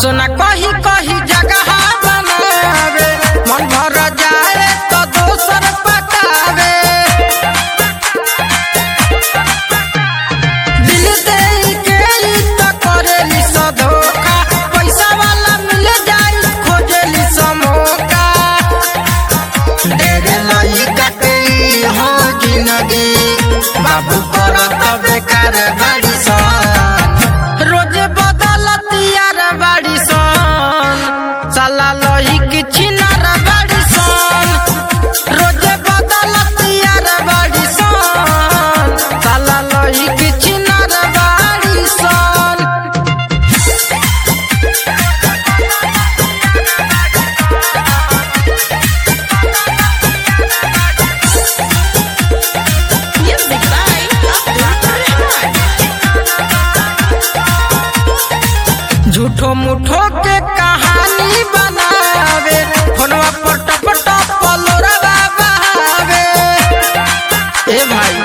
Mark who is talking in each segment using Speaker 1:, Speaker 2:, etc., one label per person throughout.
Speaker 1: सोना कही कही जगह बनावे मन भर जाए तो दोसर पटावे दिल दे के ई तो करेली स धोखा पैसा वाला मिल जाई खोजेली स मौका ढेरे लइका के ई हो जिंदगी बाबू करत बेकार बाड़ी सन रोज बदलत यार बाड़ी सन साला लही किछि नार बाड़ी सन रोज बदलत यार बाड़ी सन साला लही किछि नार बाड़ी सन
Speaker 2: Music by Abdul Rahman.
Speaker 1: झूठो मुठो के कहानी बनावे फोनवा पर टप टप पलोरवा बहावे ए भाई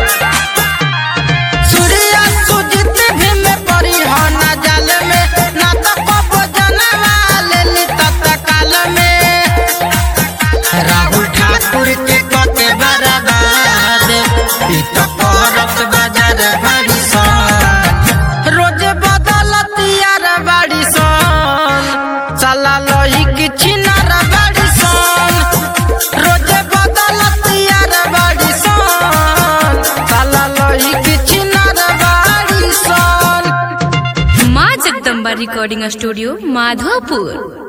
Speaker 1: सूर्या सुजित भी में परी हो ना जाल में ना तो कबो जनवा लेली तत्काल में राहुल ठाकुर के कते बर्बाद ई तो करत बाजार बड़ी सन रोज बदलत यार बाड़ी सन साला लही किछि नार बाड़ी सन रोज बदलत यार बाड़ी सन साला लही किछि नार बाड़ी सन
Speaker 2: माँ जगदम्बा रिकॉर्डिंग स्टूडियो माधोपुर